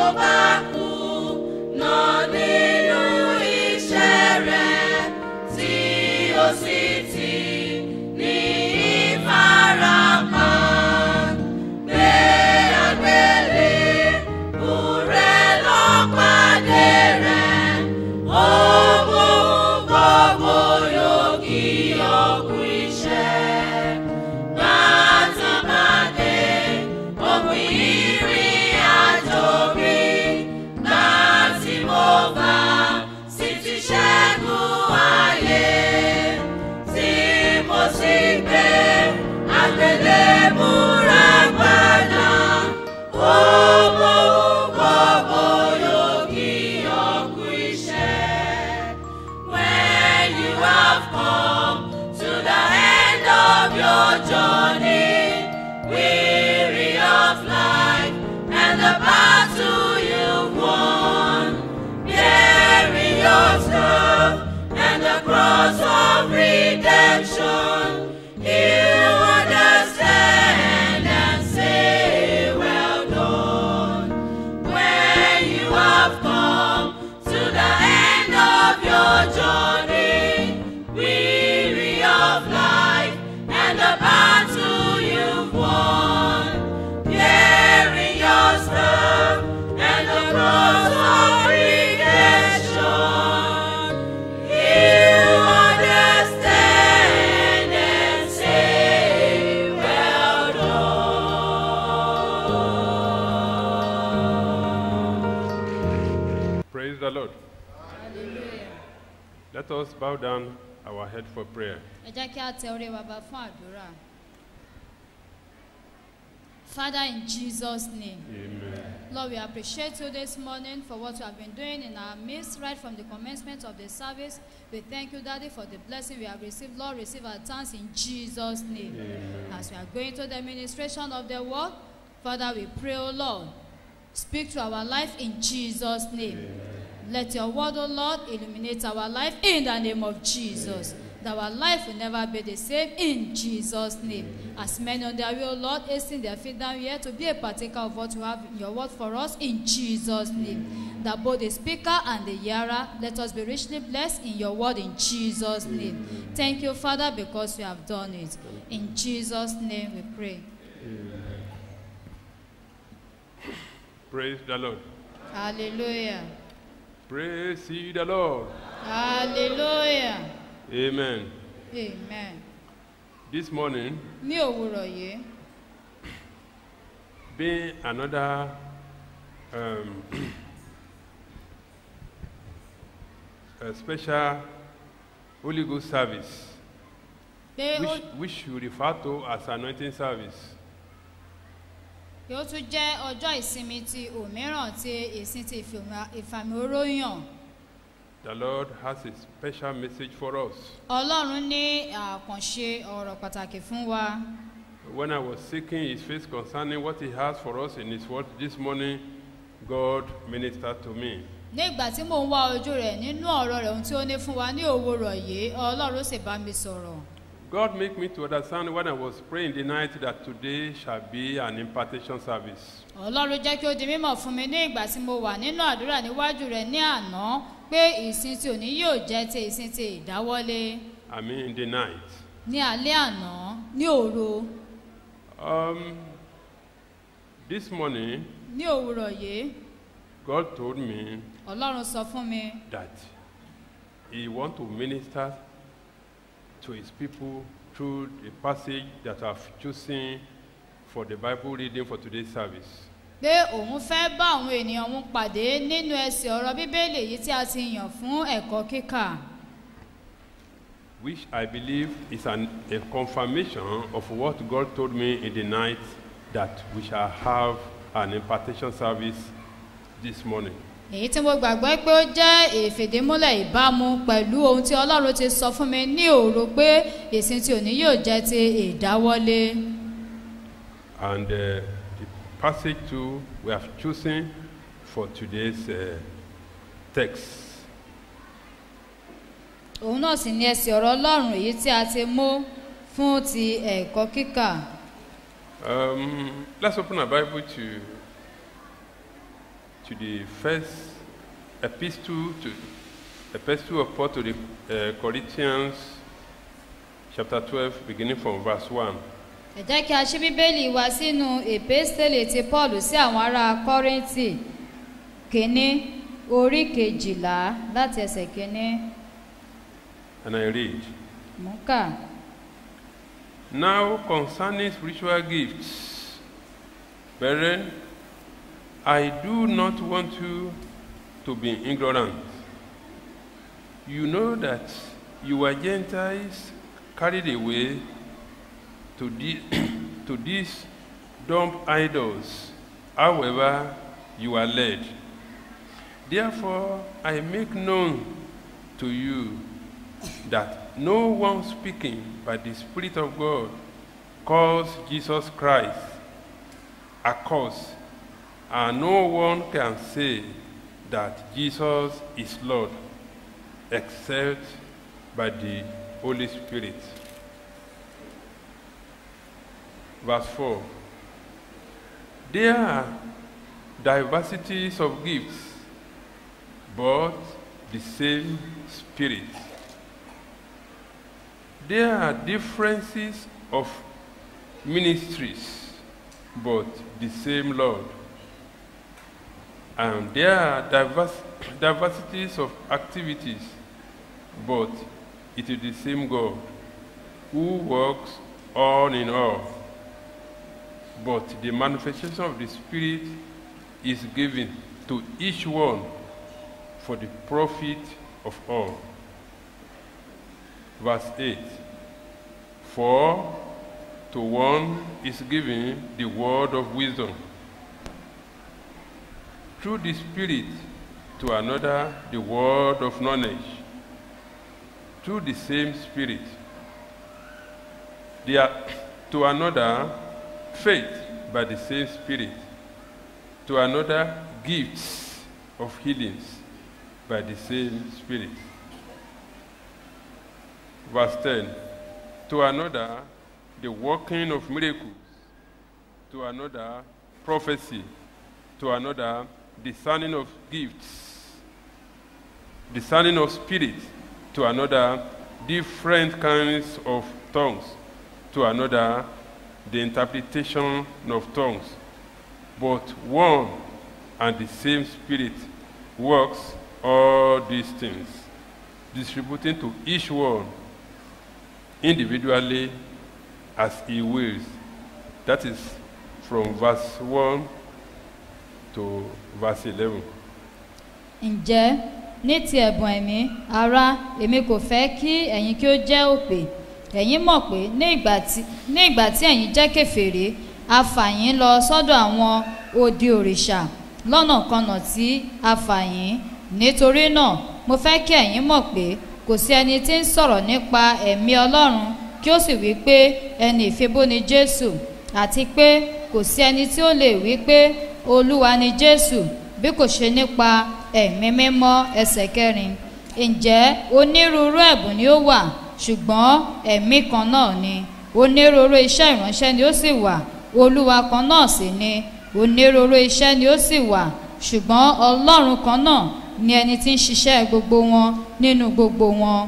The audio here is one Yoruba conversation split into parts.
bá kú náà nínú iṣẹ́ rẹ̀ tí ó sì ti ní ìfarapa. Gbé àgbélé búrẹ́ lọ́pàdé rẹ̀, ó mú gbogbo yòókì ọkù iṣẹ́. Gbàtàmàdé òpin ìrìn àjò mi, láti mo bá sì ti ṣẹ́gun ayé tí mo sì gbé àgbélébùú rẹ̀ padà. Ó mú gbogbo yòókì ọkù iṣẹ́. When you have come to the end of your journey, weary of life and the battle you've won, bearing your stuff and the cross of redemption, you understand and say, Well done. When you have come to the end of your journey, weary of life and the battle you've won, bearing your stuff and the cross of redemption, you understand and say, Well done. Praise the Lord. Let us bow down our head for prayer. ẹ jẹ́ kí a tẹ orí wa bá fún àdúrà. Father, in Jesus' name. Amen. Lord, we appreciate you this morning for what you have been doing in our midst right from the commencement of the service. We thank you, Daddy, for the blessing we have received. Lord, receive our thanks in Jesus' name. Amen. As we are going to the administration of the word, Father, we pray, O Lord, speak to our life in Jesus' name. Let your word, O Lord, illuminate our life in the name of Jesus. That our life will never be the same in Jesus' name. As many on their way, O Lord, hasten their feet down here to be a partaker of what you have in your word for us in Jesus' name. That both the speaker and the hearer, let us be richly blessed in your word in Jesus' name. Thank you, Father, because you have done it. In Jesus' name we pray. Praise the Lord. Hallelujah. Praise ye the Lord. Hallelujah. Amen. Amen. This morning, Ní òwúrọ̀ yìí, being another um, a special Holy Ghost service, pé ó which, which we refer to as anointing service. pé ó tún jẹ́ ọjọ́ ìsinmi ti òmíràn ti ìsìn ti ìfìmọ̀- ìfàmì oróyàn. The Lord has a special message for us. Ọlọ́run ní àkànṣe ọ̀rọ̀ pàtàkì fún wa. When I was seeking His face concerning what He has for us in His word this morning, God ministered to me. Ní ìgbà tí mò ń wá ojú rẹ̀ nínú ọ̀rọ̀ rẹ̀ ohun tí ó ní fún wa ní òwúrọ̀ yìí, Ọlọ́run sì bá mi sọ̀rọ̀. God make me to understand when I was praying the night that today shall be an impartation service. Ọlọ́run jẹ́ kí ó di mímọ̀ fún mi ní ìgbà tí mo wà nínú àdúrà níwájú rẹ̀ ní àná pé ìsìn tí òní yóò jẹ́ ti ìsìn ti ìdáwọ́lé I mean, in the night. ní alẹ́ àná ní òru Um, this morning, ní òwúrọ̀ yìí God told me Ọlọ́run sọ fún mi that He want to minister to His people through the passage that I've chosen for the Bible reading for today's service. pé òun fẹ́ bá àwọn ènìyàn òun pàdé nínú ẹsẹ̀ ọ̀rọ̀ bíbélì èyí tí a ti yàn fún ẹ̀kọ́ kíkà which I believe is an, a confirmation of what God told me in the night that we shall have an impartation service this morning. èyí tí mo gbàgbọ́ pé ó jẹ́ ìfìdímúlẹ̀ ìbámu pẹ̀lú ohun tí ọlọ́run ti sọ fún mi ní òru pé ìsìn tí òní yóò jẹ́ ti ìdáwọ́lé And uh, the passage too we have chosen for today's uh, text òun náà sì ní ẹsẹ̀ ọ̀rọ̀ ọlọ́run èyí tí a ti mú fún ti ẹ̀kọ́ kíkà Um, let's open our Bible to to the first epistle to epistle of Paul to the uh, Corinthians, chapter 12, beginning from verse 1. ẹ jẹ́ kí a ṣí bíbélì wa sínú èpèsèlè ti paul sí àwọn ará kọ́rìntì kínní orí kejìlá láti ẹsẹ̀ kínní And I read. mú kà. Now concerning spiritual gifts, brethren, I do not want you to be ignorant. You know that you were Gentiles carried away to, the, to these dumb idols, however you are led. Therefore, I make known to you that no one speaking by the Spirit of God calls Jesus Christ a curse, and no one can say that Jesus is Lord except by the Holy Spirit. Verse 4 There are diversities of gifts, but the same Spirit. There are differences of ministries, but the same Lord. And there are diverse, diversities of activities, but it is the same God who works all in all. But the manifestation of the Spirit is given to each one for the profit of all. Verse 8 For to one is given the word of wisdom through the Spirit, to another the word of knowledge through the same Spirit. They are, to another faith by the same Spirit, to another gifts of healings by the same Spirit. Verse 10 To another, the working of miracles, to another, prophecy, to another, discerning of gifts, discerning of spirit, to another, different kinds of tongues, to another, the interpretation of tongues. But one and the same Spirit works all these things, distributing to each one individually as he wills. That is from verse 1 to verse 11. ǹjẹ́ ní ti ẹ̀bùn ẹ̀mí ará èmi kò fẹ́ kí ẹ̀yin kí ó jẹ́ òpè ẹ̀yin mọ̀ pé ní ìgbà tí ní ìgbà tí ẹ̀yin jẹ́ kèfèrí a fà yín lọ sọ́dọ̀ àwọn odi òrìṣà lọ́nàkọnà tí a fà yín nítorí náà mo fẹ́ kí ẹ̀yin mọ̀ pé kò sí ẹni tí ń sọ̀rọ̀ nípa ẹ̀mí ọlọ́run kí ó sì wí pé ẹni ìfibú ni jésù àti pé kò sí ẹni tí ó lè wí pé olúwa ni jésù bí kò ṣe nípa ẹ̀mí mímọ́ ẹsẹ̀ kẹrin ǹjẹ́ onírúurú ẹ̀bùn ni ó wà ṣùgbọ́n ẹ̀mí kan náà ni onírúurú iṣẹ́ ìránṣẹ́ ni ó sì wà olúwa kan náà sì ni onírúurú iṣẹ́ ni ó sì wà ṣùgbọ́n ọlọ́run kan náà ni ẹni tí ń ṣiṣẹ́ gbogbo wọn nínú gbogbo wọn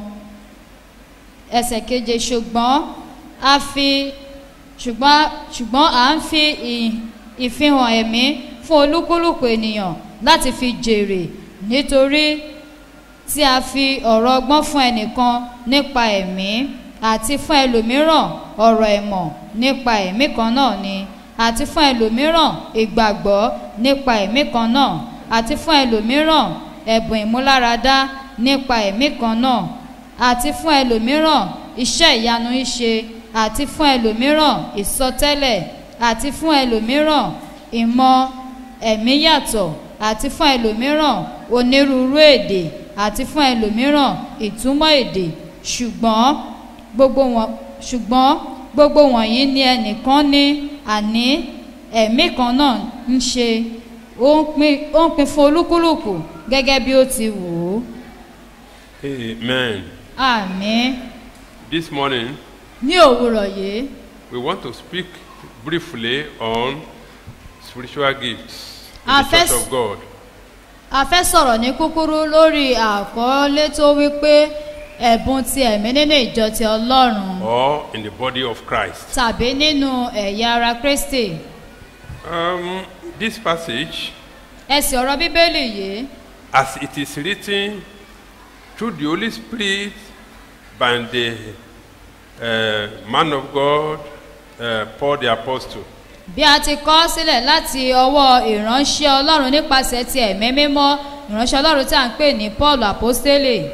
ẹsẹ̀ keje ṣùgbọ́n a fi ṣùgbọ́n ṣùgbọ́n à ń fi ì- ìfihàn ẹ̀mí fún olúkúlùkù ènìyàn láti fi jèrè nítorí tí a fi ọ̀rọ̀ ọgbọ́n fún ẹnìkan nípa ẹ̀mí àti fún ẹlòmíràn ọ̀rọ̀ ẹ̀mọ̀ nípa ẹ̀mí kan náà ni àti fún ẹlòmíràn ìgbàgbọ́ nípa ẹ̀mí kan náà àti fún ẹlòmíràn ẹ̀bùn ìmúláradá nípa ẹ̀mí kan náà àti fún ẹlòmíràn iṣẹ́ ìyanu ìṣe àti fún ẹlòmíràn ìsọtẹ́lẹ̀ àti fún ẹlòmíràn ìmọ̀ ẹ̀mí yàtọ̀ àti fún ẹlòmíràn onírúurú èdè àti fún ẹlòmíràn ìtumọ̀ èdè ṣùgbọ́n gbogbo wọn ṣùgbọ́n gbogbo wọ̀nyí ni ẹnìkan ní àní ẹ̀mí kan náà ń ṣe ó ń pín ó ń pín fún olúkúlùkù gẹ́gẹ́ bí ó ti wù ú Amen. àmín This morning, ní òwúrọ̀ yìí we want to speak briefly on spiritual gifts in Our the Church first- of God. a fẹ́ sọ̀rọ̀ ní kúkúrú lórí àkọlé tó wípé ẹ̀bùn ti ẹ̀mí nínú ìjọ ti ọlọ́run or in the body of Christ. tàbí nínú ẹ̀yà ara kristi Um, this passage, ẹsẹ̀ ọ̀rọ̀ bíbélì yìí as it is written through the Holy Spirit by the uh, man of God, uh, Paul the Apostle, bí a ti kọ́ sílẹ̀ láti ọwọ́ ìránṣẹ́ ọlọ́run nípasẹ̀ ti ẹ̀mí mímọ́ ìránṣẹ́ ọlọ́run tí a ń pè ní paul apostole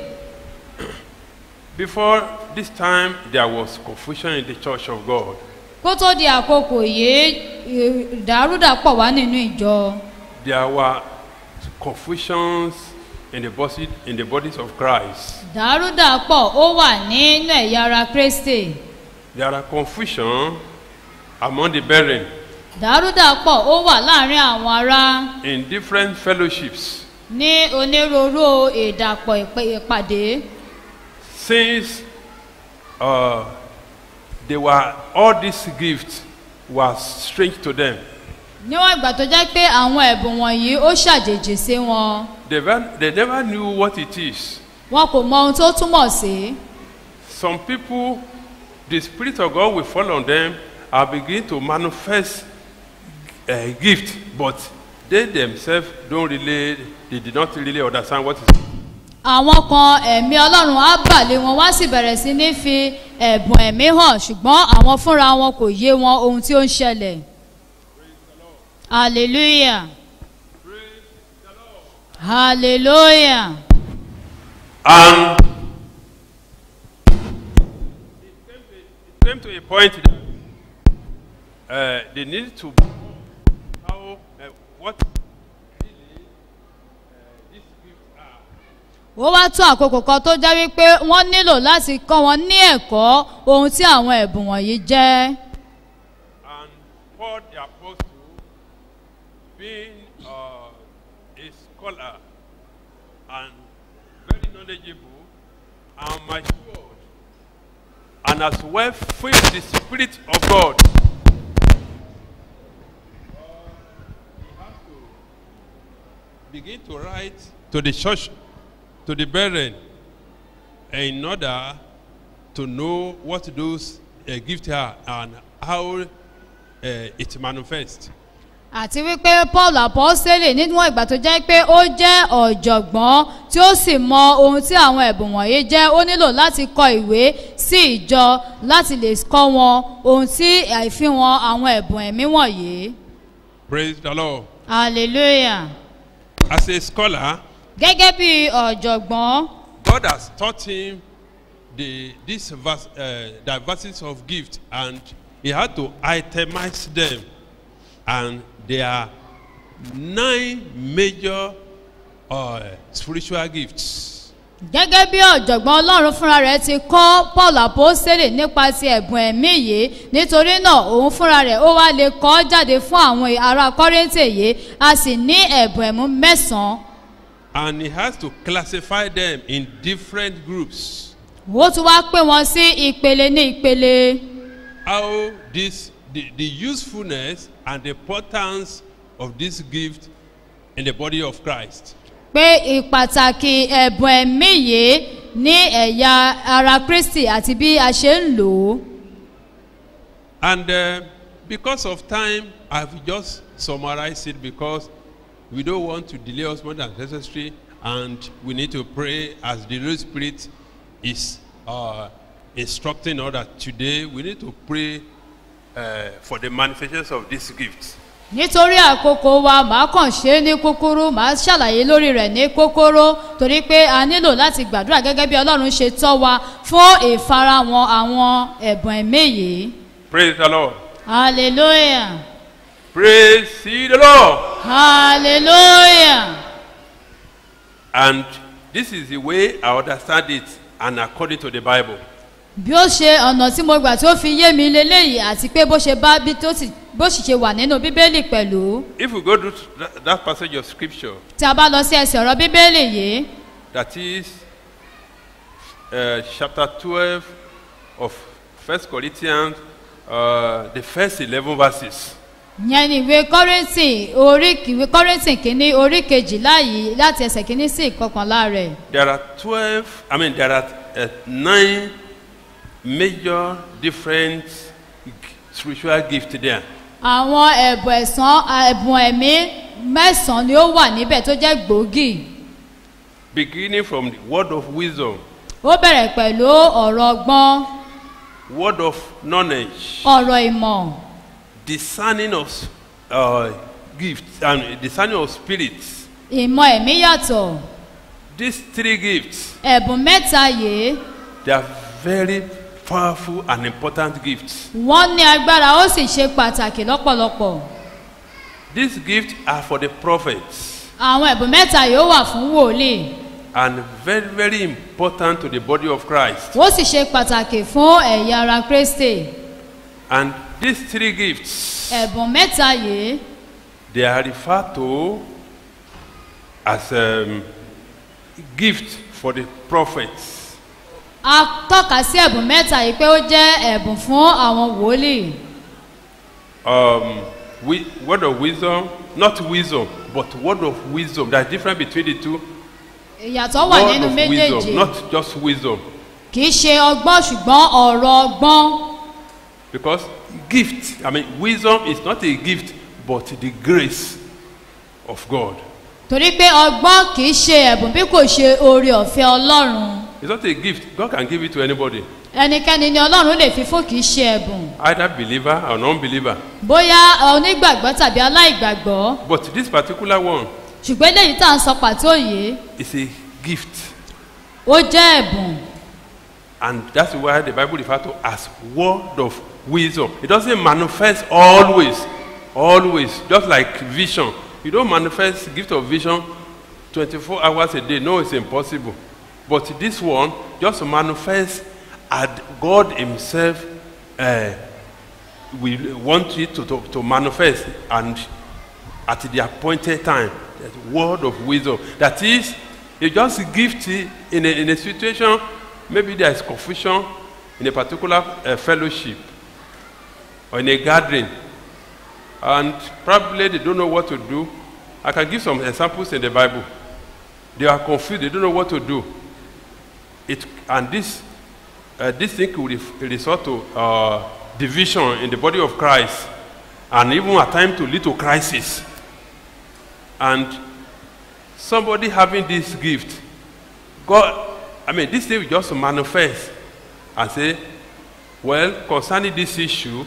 before this time there was confusion in the church of God. kó tó di àkókò yìí ìdàrúdàpọ̀ wá nínú ìjọ There were confusions in the, body, in the bodies of Christ. ìdàrúdàpọ̀ ó wà nínú ẹ̀yà ara kristi There are confusion among the brethren ìdàrúdàpọ̀ ó wà láàrin àwọn ará in different fellowships ní onírúurú ìdàpọ̀ ìpè- ìpàdé since uh, they were all these gifts were strange to them. níwọ̀n ìgbà tó jẹ́ pé àwọn ẹ̀bùn wọ̀nyí ó ṣàjèjì sí wọn They, ve- they never knew what it is. wọn kò mọ ohun tó túmọ̀ sí Some people, the Spirit of God will fall on them and begin to manifest a gift, but they themselves don't really, they did not really understand what is. àwọn kan ẹ̀mí ọlọ́run á bà lé wọn wá sì bẹ̀rẹ̀ sí ní fi ẹ̀bùn ẹ̀mí hàn ṣùgbọ́n àwọn fúnra wọn kò yé wọn ohun tí ó ń ṣẹlẹ̀ hallelujah hallelujah And it came to a point that uh, they needed to how uh, what really uh, these gifts are. ó wá tó àkókò kan tó jẹ́ wípé wọ́n nílò láti kọ́ wọn ní ẹ̀kọ́ ohun tí àwọn ẹ̀bùn wọ̀nyí jẹ́ And Paul the Apostle, being uh, a scholar and very knowledgeable and matured, and as well filled with the Spirit of God, uh, he has to begin to write to the church, to the brethren, in order to know what those uh, gifts are and how uh, it manifests. àti wípé paul apostole níwọ̀n ìgbà tó jẹ́ pé ó jẹ́ ọ̀jọ̀gbọ́n tí ó sì mọ ohun tí àwọn ẹ̀bùn wọ̀nyí jẹ́ ó nílò láti kọ ìwé sí ìjọ láti lè kọ́ wọn ohun tí àìfihàn àwọn ẹ̀bùn ẹ̀mí wọ̀nyí Praise the Lord. hallelujah As a scholar, gẹ́gẹ́ bí ọ̀jọ̀gbọ́n God has taught him the this vers, uh, diversities of gifts, and he had to itemize them. And there are nine major uh, spiritual gifts. gẹ́gẹ́ bí ọ̀jọ̀gbọ́n ọlọ́run fúnra rẹ̀ ti kọ́ paul apostole nípa ti ẹ̀bùn ẹ̀mí yìí nítorí náà òun fúnra rẹ̀ ó wá lè kọ́ jáde fún àwọn ará kọ́rẹ́ǹtì yìí a sì ní ẹ̀bùn ẹ̀mú mẹ́sàn-án And he has to classify them in different groups. ó tún wá pè wọ́n sí ìpele ní ìpele How this the, the usefulness and the importance of this gift in the body of Christ. pé ìpàtàkì ẹ̀bùn ẹ̀mí yìí ní ẹ̀yà ara kristi àti bí a ṣe ń lò ó And uh, because of time, I've just summarized it because we don't want to delay us more than necessary, and we need to pray as the Holy Spirit is uh, instructing us that today we need to pray uh, for the manifestations of these gifts. nítorí àkókò wa màá kàn ṣe é ní kúkúrú màá ṣàlàyé lórí rẹ̀ ní kókóró torí pé a nílò láti gbàdúrà gẹ́gẹ́ bí ọlọ́run ṣe tọ́ wa fún ìfarahàn àwọn ẹ̀bùn ẹ̀mí yìí Praise the Lord. hallelujah Praise ye the Lord. hallelujah And this is the way I understand it, and according to the Bible. bí ó ṣe ọ̀nà tí mo gbà tí ó fi yé mi leléyìí àti pé bó ṣe bá bí tó sì bó sì ṣe wà nínú bíbélì pẹ̀lú If we go to that, that passage of scripture, tí a bá lọ sí ẹsẹ̀ ọ̀rọ̀ bíbélì yìí that is uh, chapter 12 of First Corinthians, uh, the first 11 verses. yẹn ni ìwé kọ́rẹ́ntì orí ìwé kọ́rẹ́ntì kìíní orí kejìlá yìí láti ẹsẹ̀ kìíní sí ìkọkànlá rẹ̀. There are 12, I mean, there are uh, nine major different g- spiritual gifts there. àwọn ẹ̀bùn ẹ̀sán ẹ̀bùn ẹ̀mí mẹ́sàn-án ni ó wà níbẹ̀ tó jẹ́ gbòógì. Beginning from the word of wisdom, ó bẹ̀rẹ̀ pẹ̀lú ọ̀rọ̀ ọgbọ́n word of knowledge, ọ̀rọ̀ ìmọ̀ discerning of uh, gifts, and discerning of spirits. ìmọ̀ ẹ̀mí yàtọ̀ These three gifts, ẹ̀bùn mẹ́ta yìí they are very powerful and important gifts. wọ́n ní agbára ó sì ṣe pàtàkì lọ́pọ̀lọpọ̀ These gifts are for the prophets àwọn ẹ̀bùn mẹ́ta yìí ó wà fún wòlíì and very, very important to the body of Christ. ó sì ṣe pàtàkì fún ẹ̀yà ara kristi And these three gifts, ẹ̀bùn mẹ́ta yìí they are referred to as um, gift for the prophets. a tọ́ka sí ẹ̀bùn mẹ́ta yìí pé ó jẹ́ ẹ̀bùn fún àwọn wòlíì Um, wi- word of wisdom, not wisdom, but word of wisdom. There's difference between the two. ìyàtọ̀ wà Word nínú of méjèèjì wisdom, not just wisdom. kì í ṣe ọgbọ́n ṣùgbọ́n ọ̀rọ̀ ọgbọ́n Because gift, I mean, wisdom is not a gift, but the grace of God. torí pé ọgbọ́n kì í ṣe ẹ̀bùn bí kò ṣe oore ọ̀fẹ́ ọlọ́run It's not a gift. God can give it to anybody, ẹnikẹ́ni ni ọlọ́run lè fi fún kì í ṣe ẹ̀bùn either believer or non-believer. bóyá onígbàgbọ́ tàbí aláìgbàgbọ́ But this particular one ṣùgbọ́n eléyìí tá à ń sọ pàtó yìí is a gift. ó jẹ́ ẹ̀bùn And that's why the Bible refers to as word of wisdom. It doesn't manifest always, always, just like vision. You don't manifest gift of vision 24 hours a day. No, it's impossible. But this one just manifests as God Himself uh, will want it to, to, to manifest and at the appointed time. The word of wisdom. That is, you just gift it in a, in a situation, maybe there is confusion in a particular uh, fellowship or in a gathering, and probably they don't know what to do. I can give some examples in the Bible. They are confused, they don't know what to do. It, and this, uh, this thing will ref- result to uh, division in the body of Christ, and even at times to lead to crisis. And somebody having this gift, God, I mean, this thing will just manifest and say, well, concerning this issue,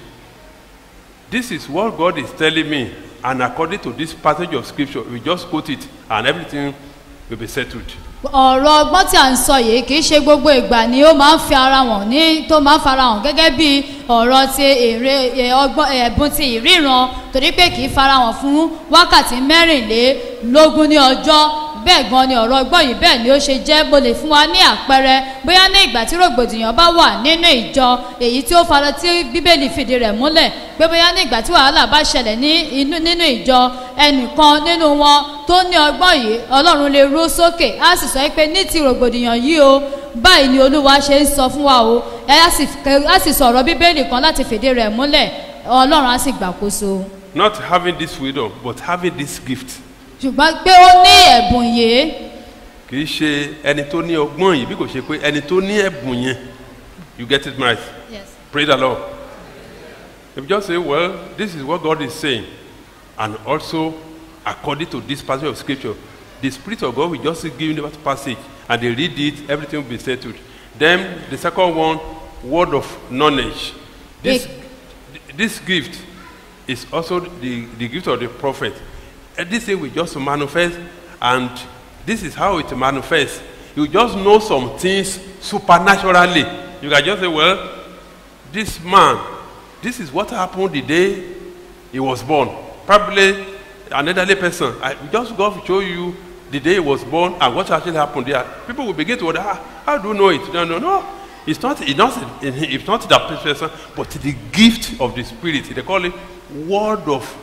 this is what God is telling me, and according to this passage of scripture, we just quote it, and everything will be settled. ọ̀rọ̀ ọgbọ́n tí à ń sọ yìí kì í ṣe gbogbo ìgbà ni ó máa ń fi ara wọn ní tó máa ń fara hàn gẹ́gẹ́ bí ọ̀rọ̀ ti èrè ẹ, ọgbọ́n ẹ̀bùn ti ìríran torí pé kì í fara hàn fún wákàtí mẹ́rìnlélógún ní ọjọ́ bẹ́ẹ̀ gan ni ọ̀rọ̀ ọgbọ́n yìí bẹ́ẹ̀ ni ó ṣe jẹ́ mo lè fún wa ní àpẹẹrẹ bóyá ní ìgbà tí rògbòdìyàn bá wà nínú ìjọ èyí tí ó fara tí bíbélì fìdí rẹ̀ múlẹ̀ pé bóyá ní ìgbà tí wàhálà bá ṣẹlẹ̀ ní inú nínú ìjọ ẹnìkan nínú wọn tó ní ọgbọ́n yìí ọlọ́run lè rú sókè á sì sọ pé ní ti rògbòdìyàn yìí o báyìí ni olúwa ṣe ń sọ fún wa o ẹ á sì kẹ- á sì sọ̀rọ̀ bíbélì kan láti fìdí rẹ̀ múlẹ̀ ọlọ́run á sì gbàkóso Not having this wisdom, but having this gift. ṣùgbọ́n pé ó ní ẹ̀bùn yìí kì í ṣe ẹni tó ní ọgbọ́n yìí bí kò ṣe pé ẹni tó ní ẹ̀bùn yẹn you get it right pray the lord if you just say well this is what god is saying and also according to this passage of scripture the spirit of god will just give you that passage and they read it everything will be settled then the second one word of knowledge this this gift is also the, the gift of the prophet. And this thing will just manifest, and this is how it manifests. You just know some things supernaturally. You can just say, well, this man, this is what happened the day he was born. Probably an elderly person. I just go to show you the day he was born and what actually happened there. People will begin to wonder, ah, how do you know it? No, no, no. It's not, it's not, it's not that person, but the gift of the Spirit. They call it word of,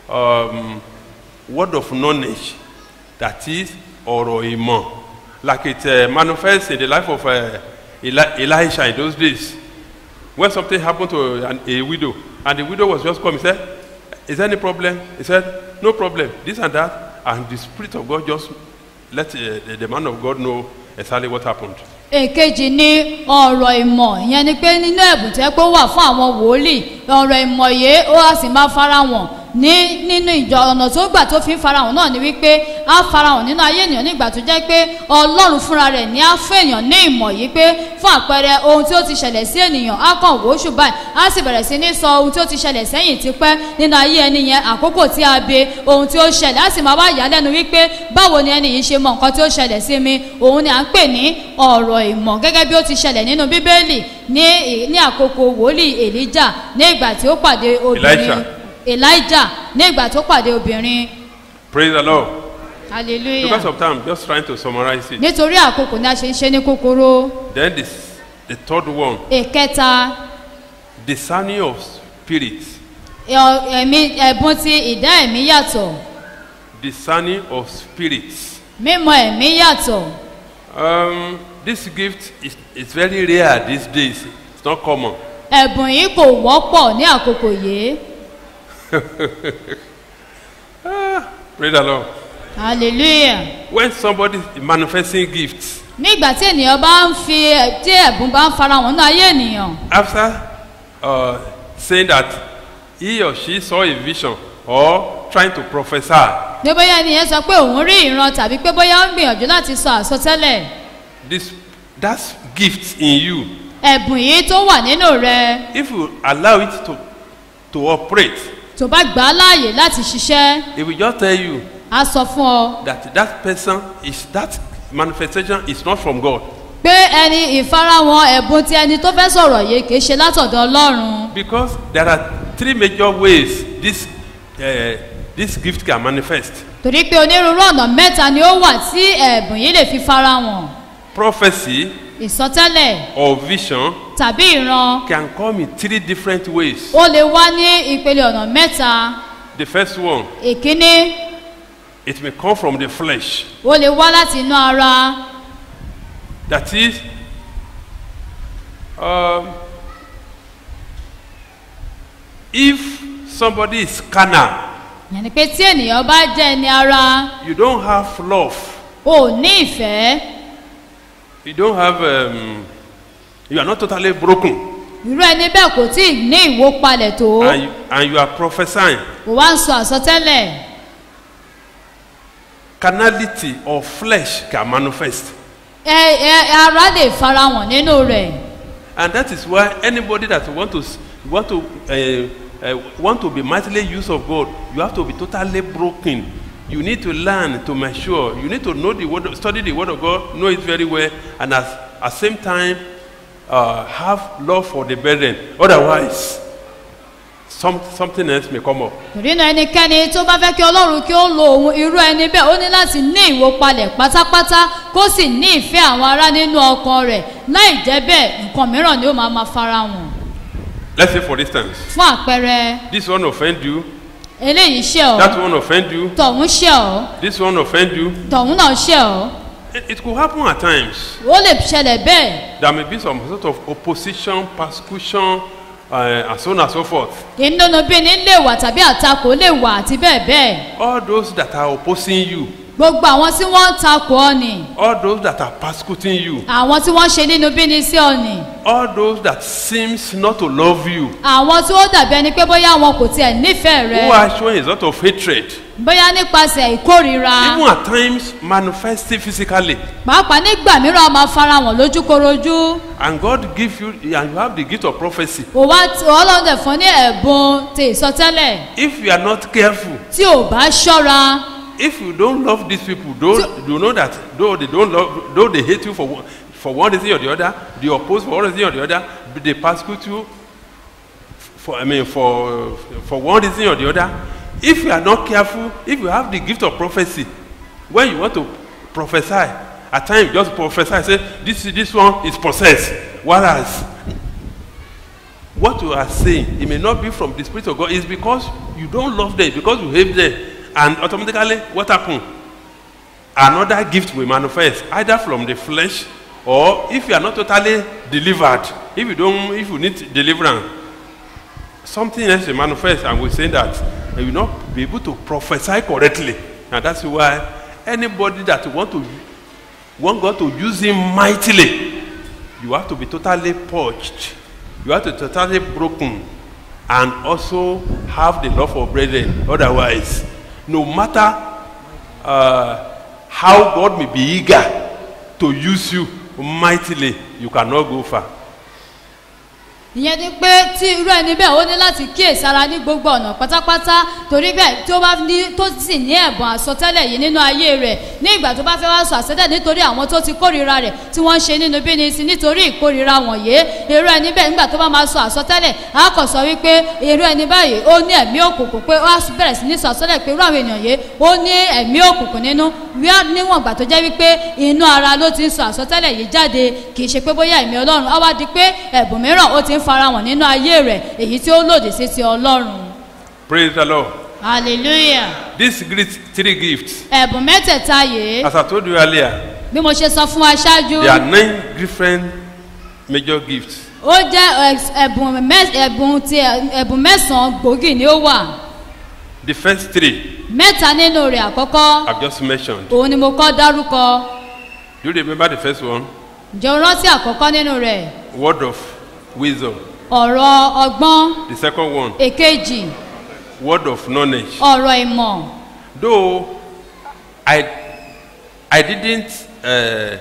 um, word of knowledge. That is, ọ̀rọ̀ ìmọ̀. Like it uh, manifests in the life of uh, Eli- Elisha in those days. When something happened to an, a widow, and the widow was just coming, said, Is there any problem? He said, No problem. This and that. And the Spirit of God just let uh, the, the man of God know exactly what happened. èkejì ni ọ̀rọ̀ ìmọ̀ ìyẹn ni pé nínú ẹ̀bùn tẹ́ pé ó wà fún àwọn wòlíì ọ̀rọ̀ ìmọ̀ yìí ó á sì máa farahàn ní nínú ìjọ ọ̀nà tó gbà tó fi ń farahàn náà ni wípé á farahàn nínú ayé ènìyàn nígbà tó jẹ́ pé ọlọ́run fúnra rẹ̀ ní á fún èèyàn ní ìmọ̀ yìí pé fún àpẹẹrẹ ohun tí ó ti ṣẹlẹ̀ sí ènìyàn á kàn wò ó ṣùgbọ́n á sì bẹ̀rẹ̀ sí ní sọ ohun tí ó ti ṣẹlẹ̀ sẹ́yìn tipẹ́ nínú ayé ẹni yẹn àkókò tí a be ohun tí ó ṣẹlẹ̀ á sì máa wá yà á lẹ́nu wípé báwo ni ẹni yìí ṣe mọ nǹkan tí ó ṣẹlẹ̀ sí mi òun ni à ń pè ní ọ̀rọ̀ ìmọ̀ gẹ́gẹ́ bí ó ti ṣẹlẹ̀ nínú bíbélì ní ní àkókò wòlíì èlíjà ní ìgbà tí ó pàdé obìnrin Elisha. elijah ní ìgbà tó pàdé obìnrin Praise the Lord. Because hallelujah of time, just trying to summarize it. nítorí àkókò ni a ṣe ń ṣe ní kúkúrú Then this, the third one, ìkẹta discerning of spirits. ẹ- ẹ̀mí ẹ̀bùn ti ìdá ẹ̀mí yàtọ̀ Discerning of spirits. mímọ ẹ̀mí yàtọ̀ Um, this gift is, is very rare these days. It's not common. ẹ̀bùn yìí kò wọ́pọ̀ ní àkókò yìí Praise the Lord. hallelujah When somebody is manifesting gifts, nígbà tí ènìyàn bá ń fi ẹ̀- tí ẹ̀bùn bá ń farahàn nínú ayé ènìyàn after uh, saying that he or she saw a vision or trying to prophesy, ní bóyá ènìyàn sọ pé òun rí ìran tàbí pé bóyá ó ń gbìyànjú láti sọ àsọtẹ́lẹ̀ this that's gift in you. ẹ̀bùn yìí tó wà nínú rẹ If you allow it to to operate, tó bá gbà á láàyè láti ṣiṣẹ́ it will just tell you á sọ fún ọ that that person is that manifestation is not from God pé ẹni ìfarahàn ẹ̀bùn ti ẹni tó fẹ́ sọ̀rọ̀ yìí kì í ṣe látọ̀dọ̀ ọlọ́run because there are three major ways this uh, this gift can manifest. torí pé onírúurú ọ̀nà mẹ́ta ni ó wà tí ẹ̀bùn yìí lè fi farahàn Prophecy ìsọtẹ́lẹ̀ or vision tàbí ìran can come in three different ways. ó lè wá ní ìpele ọ̀nà mẹ́ta The first one, ìkíní it may come from the flesh. ó lè wá láti inú ara That is, um, if somebody is carnal, yẹn ni pé tí ènìyàn bá jẹ́ ẹni ara you don't have love, ò ní ìfẹ́ you don't have, um, you are not totally broken, irú ẹni bẹ́ẹ̀ kò tí ì ní ìwó palẹ̀ tó and you, and you are prophesying. kò wá ń sọ àsọtẹ́lẹ̀ Carnality or flesh can manifest. ẹ ẹ ara lè farahàn nínú rẹ̀ And that is why anybody that want to s- want to uh, uh, want to be mightily used of God, you have to be totally broken. You need to learn to mature. You need to know the word, study the word of God, know it very well, and at at same time uh, have love for the brethren. Otherwise, some something else may come up. torí náà ẹnikẹ́ni tó bá fẹ́ kí ọlọ́run kí ó lo òun irú ẹni bẹ́ẹ̀ ó ní láti ní ìwó palẹ̀ pátápátá kó sì ní ìfẹ́ àwọn ará nínú ọkàn rẹ̀ láì jẹ́ bẹ́ẹ̀ nǹkan mìíràn ni ó máa ma farahàn Let's say, for instance, fún àpẹẹrẹ this one offend you, eléyìí ṣe ọ́ that one offend you, tọ̀hún ṣe ọ́ this one offend you. tọ̀hún náà ṣe ọ́ It, it could happen at times. ó lè ṣẹlẹ̀ bẹ́ẹ̀ There may be some sort of opposition, persecution, uh, and so on and so forth. ìnúnú bí ní lè wà tàbí àtakò lè wà àti bẹ́ẹ̀ bẹ́ẹ̀ All those that are opposing you, gbogbo àwọn tí wọ́n ń takò ọ́ ni all those that are persecuting you, àwọn tí wọ́n ṣe nínú bí ní sí ọ ni all those that seems not to love you, àwọn tí ó dàbí ẹni pé bóyá wọn kò tiẹ̀ nífẹ̀ẹ́ rẹ who are showing a sort of hatred, bóyá nípasẹ̀ ìkórira even at times manifesting physically. pàápàá nígbà mìíràn a máa farahàn lójúkorojú And God give you, and you have the gift of prophecy. kò wá tí ọlọ́run dẹ̀ fún ní ẹ̀bùn ti ìsọtẹ́lẹ̀ If you are not careful, tí ò bá ṣọ́ra if you don't love these people, though you know that though they don't love, though they hate you for one, for one reason or the other, they oppose for one reason or the other, they persecute you for I mean for for one reason or the other. If you are not careful, if you have the gift of prophecy, when you want to prophesy, at times you just prophesy, say this this one is possessed, whereas what you are saying it may not be from the spirit of god it's because you don't love them because you hate them and automatically what happen another gift will manifest either from the flesh or if you are not totally delivered if you don't if you need deliverance something else will manifest and we say that and you will not be able to prophesy correctly. And that's why anybody that want to want God to use him mightily, you have to be totally purged. You have to be totally broken and also have the love for brethren. Otherwise, no matter uh, how God may be eager to use you mightily, you cannot go far. ìyẹn ni pé tí irú ẹni bẹ́ẹ̀ ó ní láti kíyèsára ní gbogbo ọ̀nà pátápátá torí bẹ́ẹ̀ tó bá ní tó sì ní ẹ̀bùn àsọtẹ́lẹ̀ yìí nínú ayé rẹ̀ ní ìgbà tó bá fẹ́ wá sọ àsọtẹ́lẹ̀ nítorí àwọn tó ti kórìíra rẹ̀ tí wọ́n ń ṣe nínú bí ni sí nítorí ìkórìíra wọ̀nyé irú ẹni bẹ́ẹ̀ nígbà tó bá máa sọ àsọtẹ́lẹ̀ á kàn sọ wípé irú ẹni báyìí ó ní ẹ̀mí òkùnkùn pé ó á bẹ̀rẹ̀ sí ní sọ àsọtẹ́lẹ̀ pé irú àwọn èèyàn yìí ó ní ẹ̀mí òkùnkùn nínú wíwá níwọ̀n ìgbà tó jẹ́ wípé inú ara ló ti ń sọ àsọtẹ́lẹ̀ yìí jáde kì í ṣe pé bóyá ẹ̀mí ọlọ́run á wá di pé ẹ̀bùn mìíràn ó ti ń farahàn nínú ayé rẹ̀ èyí tí ó lòdì sí ti ọlọ́run Praise the Lord. hallelujah These great three gifts, ẹ̀bùn mẹ́tẹ̀ẹ̀ta yìí as I told you earlier, bí mo ṣe sọ fún wa ṣáájú there are nine different major gifts. ó jẹ́ ẹ̀s- ẹ̀bùn mẹ́- ẹ̀bùn ti ẹ̀bùn mẹ́sàn-án gbòógì ni ó wà The first three mẹ́ta nínú rẹ̀ àkọ́kọ́ I've just mentioned. òun ni mo kọ́ dárúkọ Do you remember the first one? ǹjẹ́ o rántí àkọ́kọ́ nínú rẹ̀ Word of wisdom. ọ̀rọ̀ ọgbọ́n The second one, èkejì word of knowledge. ọ̀rọ̀ ìmọ̀ Though I, I didn't uh,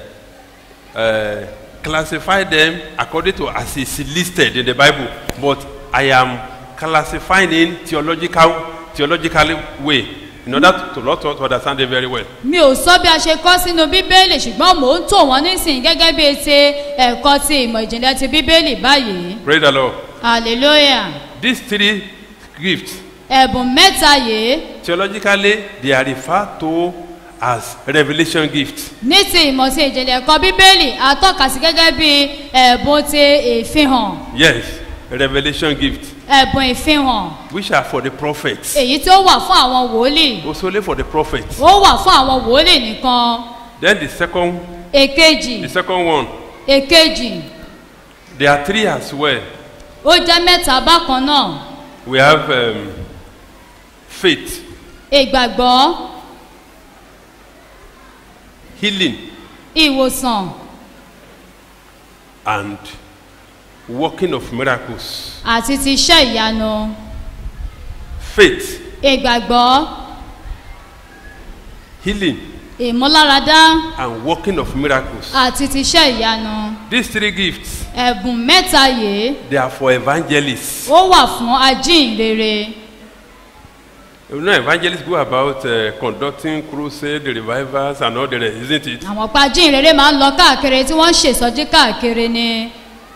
uh, classify them according to as it's listed in the Bible, but I am classifying in theological, theological way in order to, to, to, to understand it very well. mi ò sọ bí a ṣe kọ́ sínú bíbélì ṣùgbọ́n mò ń tò wọ́n nísìnyí gẹ́gẹ́ bí ti ẹ̀kọ́ ti ìmọ̀ ìjìnlẹ̀ ti bíbélì báyìí Praise the Lord. hallelujah These three gifts, ẹ̀bùn mẹ́ta yìí theologically, they are referred to as revelation gifts. ní ti ìmọ̀ ti ìjìnlẹ̀ ẹ̀kọ́ bíbélì a tọ́ka sí gẹ́gẹ́ bí ẹ̀bùn ti ìfihàn Yes, revelation gifts, ẹ̀bùn ìfihàn which are for the prophets. èyí tí ó wà fún àwọn wòlíì Also only for the prophets. ó wà fún àwọn wòlíì nìkan Then the second, èkejì the second one, èkejì there are three as well. ó jẹ́ mẹ́ta bákan náà We have um, faith, ìgbàgbọ́ healing, ìwòsàn and working of miracles. àti ti iṣẹ́ ìyanu Faith, ìgbàgbọ́ healing, ìmúláradá and working of miracles. àti ti iṣẹ́ ìyanu These three gifts, ẹ̀bùn mẹ́ta yìí they are for evangelists. ó wà fún ajínrere You know, evangelists go about uh, conducting crusade, revivals, and all the rest, isn't it? àwọn pa ajínrere máa ń lọ káàkiri tí wọ́n ń ṣèsọjí káàkiri ni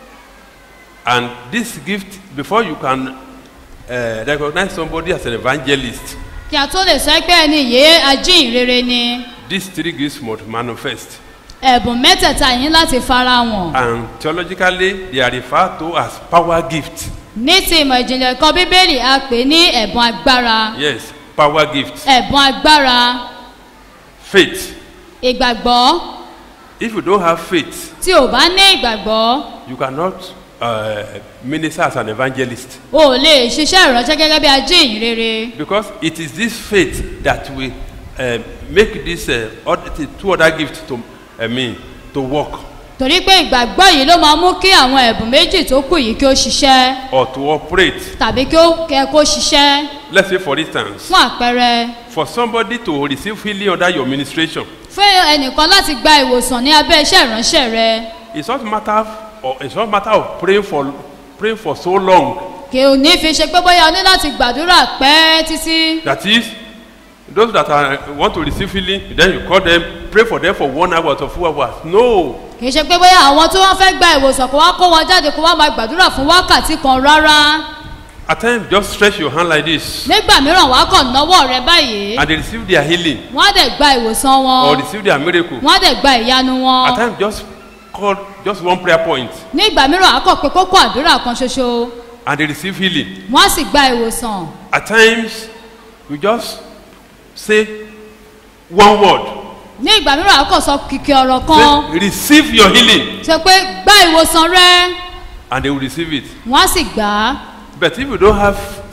And this gift, before you can uh, recognize somebody as an evangelist, kí a tó lè sọ pé ẹni yìí ajínrere ni these three gifts must manifest. ẹ̀bùn mẹ́tẹ̀ẹ̀ta yìí láti fara wọn And theologically, they are referred to as power gifts. ní ti ìmọ̀ ìjìnlẹ̀ kan bíbélì a pè ní ẹ̀bùn agbára Yes, power gifts. ẹ̀bùn agbára Faith. ìgbàgbọ́ If you don't have faith, tí ò bá ní ìgbàgbọ́ you cannot uh, minister as an evangelist. o ò lè ṣiṣẹ́ ìránṣẹ́ gẹ́gẹ́ bí ajínrere Because it is this faith that will uh, make these uh, other, the two other gifts to, I mean, to work torí pé ìgbàgbọ́ yìí ló máa mú kí àwọn ẹ̀bùn méjì tó kù yìí kí ó ṣiṣẹ́ or to operate. tàbí kí ó kẹ kó ṣiṣẹ́ Let's say, for instance, fún àpẹẹrẹ for somebody to receive healing under your ministration, fún ẹnìkan láti gba ìwòsàn ní abẹ́ iṣẹ́ ìránṣẹ́ rẹ it's not matter or it's not matter of praying for praying for so long. kì ò ní fi ṣe pé bóyá o ní láti gbàdúrà pẹ́ títí That is, those that are, want to receive healing, then you call them, pray for them for one hour or two hours. No, kì í ṣe pé bóyá àwọn tí wọ́n fẹ́ gba ìwòsàn kó wá kó wọn jáde kó wá máa gbàdúrà fún wákàtí kan rárá at times just stretch your hand like this, nígbà mìíràn wàá kàn náwó rẹ báyìí and they receive their healing wọ́n á dẹ̀ gba ìwòsàn or wọn receive their miracle. wọ́n á dẹ̀ gba ìyanu wọn At times just call just one prayer point, nígbà mìíràn wàá kàn pé kókó àdúrà kan ṣoṣo and they receive healing. wọ́n á sì gba ìwòsàn At times you just say one word, ní ìgbà mìíràn wàá kàn sọ kìkì ọ̀rọ̀ kan say, receive your healing, sọ pé gba ìwòsàn rẹ and they will receive it. wọ́n á sì gbà á But if you don't have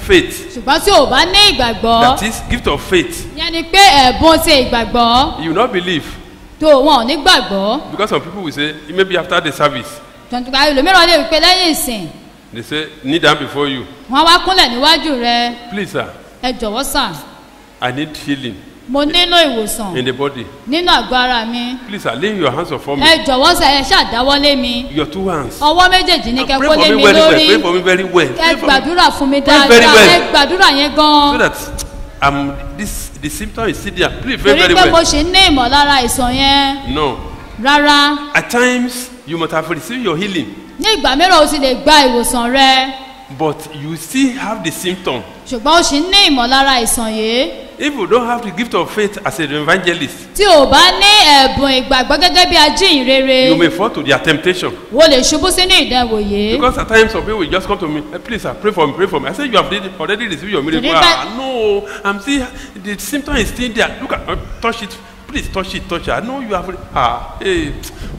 faith, ṣùgbọ́n tí o bá ní ìgbàgbọ́ that is, gift of faith, yẹn ni pé ẹ̀bùn ti ìgbàgbọ́ you will not believe. tó wọn ò ní gbàgbọ́ Because some people will say, maybe after the service, tọ̀tùkà ẹlòmíràn lè wí pé lẹ́yìn ìsìn they say, kneel down before you. wọn wá kúnlẹ̀ níwájú rẹ Please, sir, ẹ jọ̀wọ́ sà I need healing mo nílò ìwòsàn in the body. nínú àgọ́ ara mi Please, sir, lay your hands upon me. ẹ jọ̀wọ́ sà ẹ ṣàdáwọ́lé mi Your two hands. ọwọ́ méjèèjì ní kẹ́ Pray kó for lé me mi very well. lórí Pray for me very well. ẹ Pray for me. gbàdúrà fún mi Pray very dáadáa well. ẹ gbàdúrà yẹn So gan that um, this, the symptom is still there. Please, pray torí very pé mo well. ṣì ń ní ìmọ̀lára àìsàn yẹn No. rárá At times, you must have received your healing, ní ìgbà mìíràn o ti lè gba ìwòsàn rẹ but you still have the symptom. ṣùgbọ́n o ṣì ń ní ìmọ̀lára àìsàn yìí If you don't have the gift of faith as an evangelist, tí o bá ní ẹ̀bùn ìgbàgbọ́ gẹ́gẹ́ bí ajíhìnrere you may fall to their temptation. wo lè ṣubú sínú ìdánwò yìí Because at times some people will just come to me, "Eh, please, sir, pray for me, pray for me. I say, you have already- already received your miracle. Did it Ah, no, I'm still, the symptom is still there. Look at, uh, touch it. Please touch it, touch it. I know you have, ah, hey,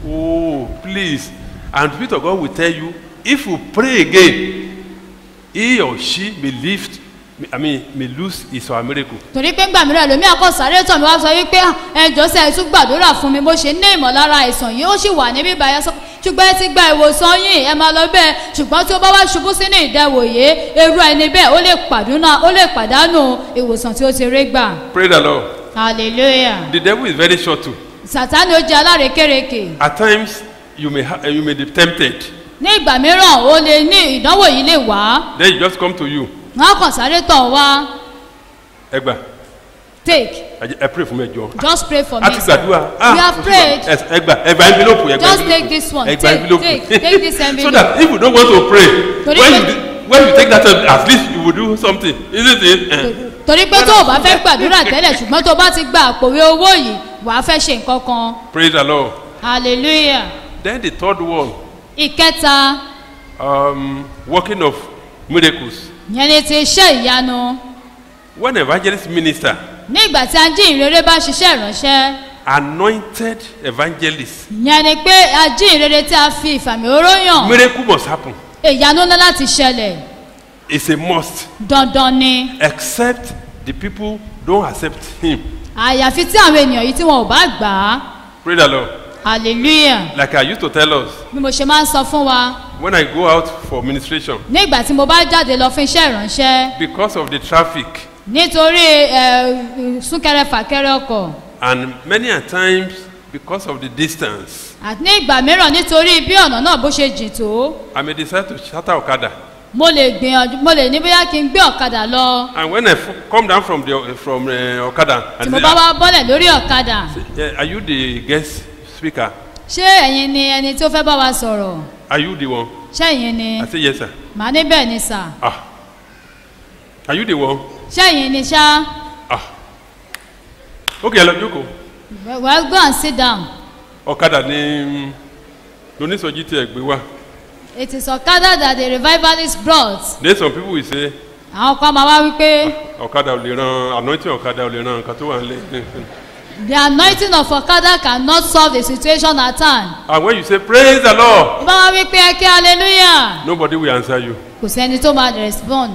oh, please. And the Spirit of God will tell you, if you pray again, he or she may lift, I mean, may lose his or her miracle. torí pé ńgbà mìíràn lómi àkọsáré tàn mí wá sọ wípé ẹjọ́ sẹ́ ẹ tún gbàdúrà fún mi bó ṣe ní ìmọ̀lára àìsàn yìí ó sì wà níbí báyà sọ ṣùgbọ́n ẹ ti gba ìwòsàn yìí ẹ máa lọ bẹ́ẹ̀ ṣùgbọ́n tí ó bá wá ṣubú sínú ìdẹ̀wò yìí irú ẹni bẹ́ẹ̀ ó lè pàdúnà ó lè pàdánù ìwòsàn tí ó ti rí gbà Pray the Lord. hallelujah The devil is very short too. sàtánì ó jẹ́ alárekérekè At times, you may, ha- you may be tempted. ní ìgbà mìíràn ó lè ní ìdánwò yìí lè wá Then he just come to you. wọn á kàn sáré tàn wá Egba, take I pray for me, John. just pray for a me ti sir. gbàdúrà we have prayed Yes, ẹgbà ẹgbà envelope ẹgbà Just envelope take this one. ẹgbà Take, envelope take, take this so envelope. that if you don't want to pray Torí when pé- you do- when you take that time at least you will do something isn't it. Eh. torí pé tó o bá fẹ́ gbàdúrà tẹ́lẹ̀ ṣùgbọ́n tó o bá ti gba àpòwé owó yìí wàá fẹ́ ṣe nǹkan kan praise the lord hallelujah then the third one ìkẹta um, working of miracles yẹn ni ti iṣẹ́ ìyanu when evangelist minister ní ìgbà tí ajínrere bá ṣiṣẹ́ ìránṣẹ́ anointed evangelist yẹn ni pé ajínrere tí a fi ìfàmì oró yàn miracle must happen ìyanu ńlá láti ṣẹlẹ̀ it's a must dandan ni except the people don't accept him àyàfi tí àwọn ènìyàn yìí tí wọn ò bá gbà á praise the lord hallelujah like i used to tell us bí mo ṣe máa ń sọ fún wa when i go out for ministration ní ìgbà tí mo bá jáde lọ fún iṣẹ́ ìránṣẹ́ because of the traffic nítorí ẹ, súnkẹrẹ fàkẹrẹ ọkọ̀ and many a times because of the distance àti ní ìgbà mìíràn nítorí bí ọ̀nà náà bó ṣe jìn tó i may decide to shatter okada mo lè gbìyànjú mo lè ní bóyá kí n gbé ọ̀kadà lọ and when i f- come down from the from uh, okada tí and mo say bá wá bọ́lẹ̀ lórí ọ̀kadà "Eh, are you the guest speaker ṣé ẹ̀yin ni ẹni tí ó fẹ́ bá wa sọ̀rọ̀ are you the one ṣé ẹ̀yin ni i say yes sir màá ní bẹ́ẹ̀ ni sà ah are you the one ṣé ẹ̀yin ni ṣá ah okay ẹ lọ jókòó well go and sit down ọ̀kadà ni lóníṣọjí tí ẹ gbé wá it is ọ̀kadà that the revivalist brought then some people will say àwọn kan máa wá wípé ọ̀kadà ò lè ran anointing ọ̀kadà ò lè ran nǹkan tó wà nílé the anointing of ọ̀kadà cannot solve the situation at hand and when you say praise the lord bá wá wípé ẹ kí hallelujah nobody will answer you kò sẹ́ni tó máa respond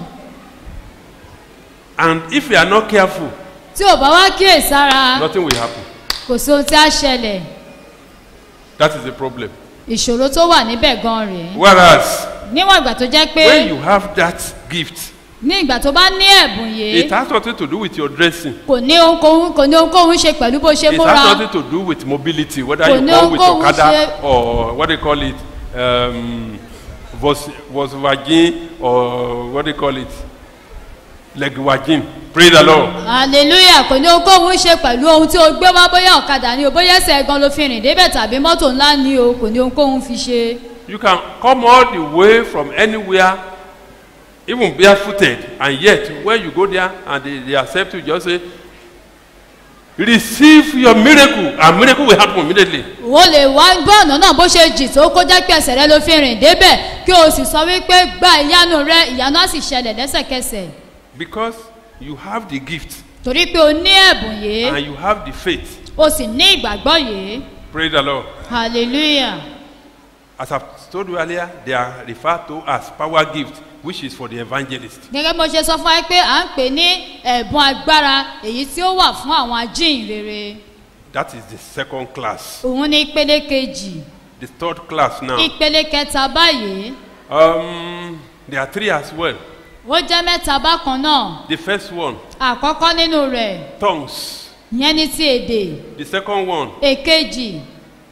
and if you are not careful tí ò bá wá kíyèsára nothing will happen kò sí ohun tí a ṣẹlẹ̀ that is the problem ìṣòro tó wà níbẹ̀ gan rèé whereas níwọ̀n ìgbà tó jẹ́ pé when you have that gift ní ìgbà tó bá ní ẹ̀bùn it yìí has nothing to do with your dressing kò ní ohunkóhun kò ní ohunkóhun ṣe pẹ̀lú bó ṣe it múra has nothing to do with mobility whether Kò you ní come with ohunkóhun okada ṣe- or what they call it um, Vos- Volkswagen or what they call it Legwagen praise the lord hallelujah kò ní ohunkóhun ṣe pẹ̀lú ohun tí o gbé wá bóyá ọ̀kadà ni o bóyá ẹsẹ̀ gan ló fi rìn débẹ̀ tàbí mọ́tò ńlá ni o kò ní ohunkóhun fi ṣe you can come all the way from anywhere even barefooted and yet when you go there and they, they accept you just say receive your miracle and miracle will happen immediately o lè wá gbọ́ ọ̀nà náà bó ṣe jì tó kó jẹ́ pé ẹsẹ̀ rẹ ló fi rìn débẹ̀ kí o sì sọ wípé gba ìyanu rẹ ìyanu á sì ṣẹlẹ̀ lẹ́sẹ̀kẹsẹ̀ because you have the gift torí pé o ní ẹ̀bùn yìí and you have the faith o sì ní ìgbàgbọ́ yìí praise the lord hallelujah as i told you earlier they are referred to as power gift which is for the evangelist. gẹ́gẹ́ bí mo ṣe sọ fún wa pé à ń pè ní ẹ̀bùn agbára èyí tí ó wà fún àwọn ajíhìnrere That is the second class. òun ní ìpele kejì The third class now. ìpele kẹta báyìí Um, there are three as well. ó jẹ́ mẹ́ta bákan náà The first one, àkọ́kọ́ nínú rẹ̀ tongues. ìyẹn ní ti èdè The second one, èkejì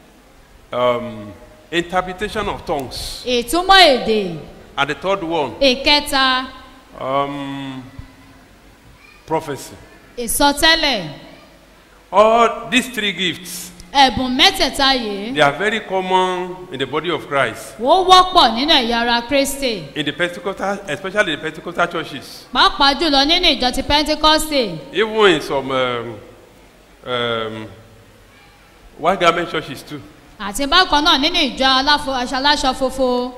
um, interpretation of tongues. ìtumọ̀ èdè And the third one, ìkẹta um, prophecy. ìsọtẹ́lẹ̀ All these three gifts, ẹ̀bùn mẹ́tẹ̀ẹ̀ta yìí they are very common in the body of Christ. ó wọ́pọ̀ nínú ẹ̀yà ara kristi In the Pentecostal, especially the Pentecostal churches. pàápàá jùlọ nínú ìjọ ti pentecoste Even in some um, um, white garment churches too. àti bákan náà nínú ìjọ aláfo aṣọ aláṣọ fofo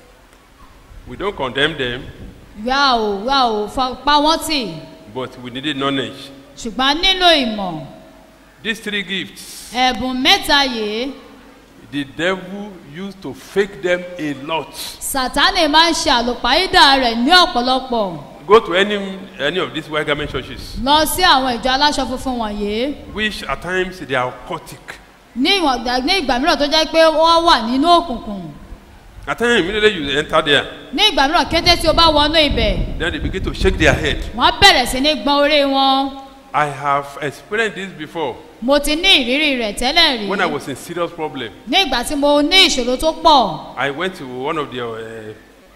We don't condemn them, wá ò wá ò fa- pa wọ́n tì but we needed knowledge. ṣùgbọ́n nílò ìmọ̀ These three gifts, ẹ̀bùn mẹ́ta yìí the devil used to fake them a lot. sátánì máa ń ṣe àlùpàídà rẹ̀ ní ọ̀pọ̀lọpọ̀ Go to any any of these white garment churches, lọ sí àwọn ìjọ aláṣọ funfun wọ̀nyí which at times they are occultic. ní ìwọ̀n ìgbà- ní ìgbà mìíràn tó jẹ́ pé wọ́n wà nínú òkùnkùn At times, immediately you enter there, ní ìgbà mìíràn kété tí o bá wọnú ibẹ̀ then they begin to shake their head. wọ́n bẹ̀rẹ̀ sí ní gbọ́n orí wọn I have experienced this before mo ti ní ìrírí rẹ̀ tẹ́lẹ̀ rí when I was in serious problem. ní ìgbà tí mo ní ìṣòro tó pọ̀ I went to one of the, uh,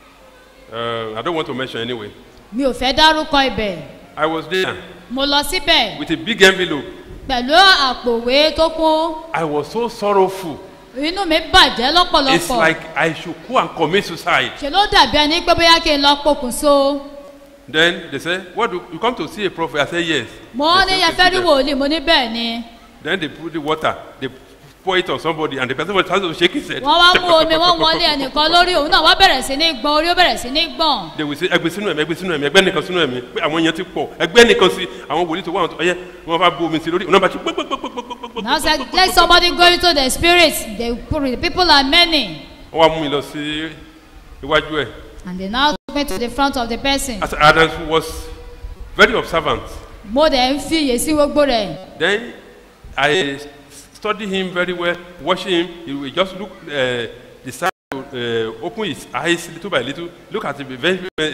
uh, I don't want to mention anyway. mi ò fẹ́ dárúkọ ibẹ̀ I was there mo lọ síbẹ̀ with a big envelope. pẹ̀lú àpòwé tó kún I was so sorrowful. inú mi bàjẹ́ It's lọ́pọ̀lọpọ̀ like I should go and commit suicide. ṣe ló dàbí ẹni pé bóyá kí n lọ pokùnso Then they say, What do you come to see a prophet? I say, Yes. mo They ní say, yẹn fẹ́ rí "Okay, sit wòlíì mo ní bẹ́ẹ̀ ni there." Then they put the water, they pour it on somebody, and the person was starting to shake his head. wọ́n wá mú omi wọ́n wọlé ẹnìkan lórí òun náà wá bẹ̀rẹ̀ sí ní gbọ́n orí ó bẹ̀rẹ̀ sí ní gbọ̀n They will say, Ẹgbẹ́ sínú ẹ̀mí, ẹgbẹ́ sínú ẹ̀mí, ẹgbẹ́ nìkan sínú ẹ̀mí. Pé àwọn èèyàn ti pọ̀, ẹgbẹ́ nìkan sí, àwọn wòlíì tó wà wọn ọyẹ, wọ́n bá bu omi sí lórí, òun náà bá ti gbogbogbogbogbogbogbò. now say let somebody go into the spirit the the people are many Wọ́n wá mú mi lọ sí iwájú ẹ̀. and they now took me to the front of the person As Adams was very observant. mo dẹ̀ ń fi iyè sí gbogbo rẹ̀ Then I study him very well, watching him. He will just look, uh, decide to uh, open his eyes little by little, look at him very, very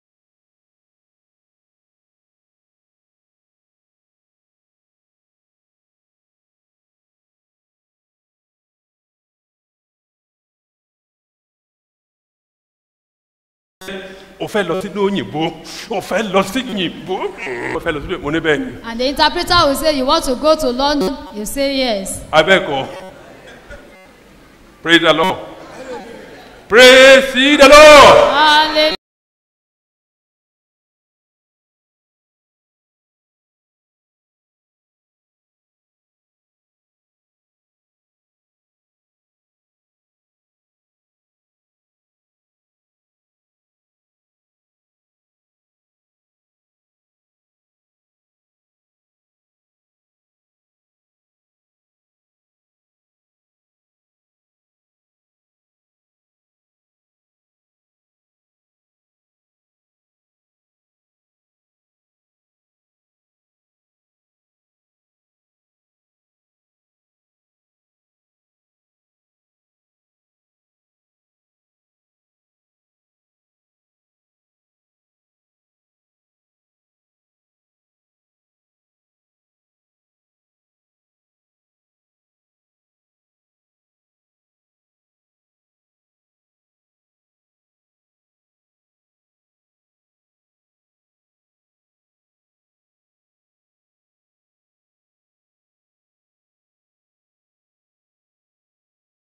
o fẹ́ lọ sínú òyìnbó o fẹ́ lọ sí òyìnbó o fẹ́ lọ sí mo ní bẹ́ẹ̀ ni and the interpreter will say you want to go to london you say yes abẹ́ẹ̀kọ́ praise the lord praise the lord hallelujah.